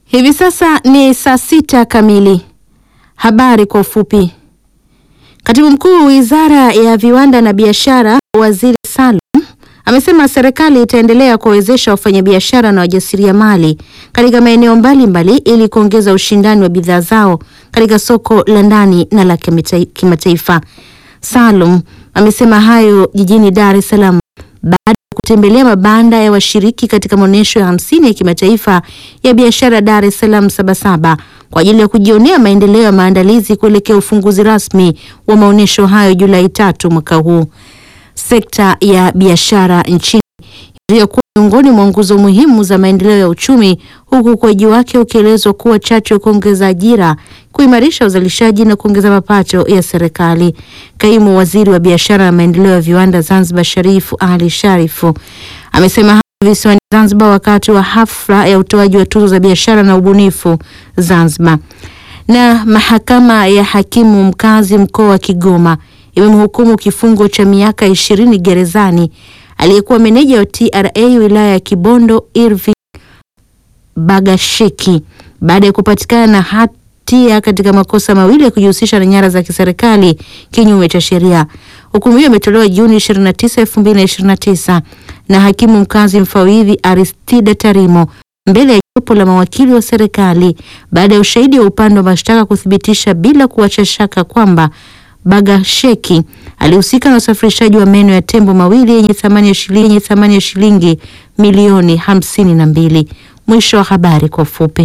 Hivi sasa ni saa sita kamili. Habari kwa ufupi. Katibu mkuu wa Wizara ya Viwanda na Biashara, Waziri Salum, amesema serikali itaendelea kuwawezesha wafanyabiashara na wajasiriamali katika maeneo mbalimbali ili kuongeza ushindani wa bidhaa zao katika soko la ndani na la kimataifa. Salum amesema hayo jijini Dar es Salaam baada ya kutembelea mabanda ya washiriki katika maonyesho ya hamsini ya kimataifa ya biashara Dar es Salaam Sabasaba kwa ajili ya kujionea maendeleo ya maandalizi kuelekea ufunguzi rasmi wa maonyesho hayo Julai tatu mwaka huu. Sekta ya biashara nchini iliyokuwa miongoni mwa nguzo muhimu za maendeleo ya uchumi, huku ukuaji wake ukielezwa kuwa chachu ya kuongeza ajira, kuimarisha uzalishaji na kuongeza mapato ya serikali. Kaimu waziri wa biashara na maendeleo ya viwanda Zanzibar, Sharifu Ali Sharifu amesema hayo visiwani Zanzibar wakati wa hafla ya utoaji wa tuzo za biashara na ubunifu Zanzibar. Na mahakama ya hakimu mkazi mkoa wa Kigoma imemhukumu kifungo cha miaka ishirini gerezani aliyekuwa meneja wa TRA wilaya ya Kibondo Irving Bagasheki baada ya kupatikana na hatia katika makosa mawili ya kujihusisha na nyara za kiserikali kinyume cha sheria. Hukumu hiyo imetolewa Juni 29, 2029 na hakimu mkazi mfawidhi Aristida Tarimo mbele ya jopo la mawakili wa serikali baada ya ushahidi wa upande wa mashtaka kuthibitisha bila kuacha shaka kwamba Bagasheki alihusika na usafirishaji wa meno ya tembo mawili yenye thamani ya shilingi yenye thamani ya shilingi milioni hamsini na mbili. Mwisho wa habari kwa ufupi.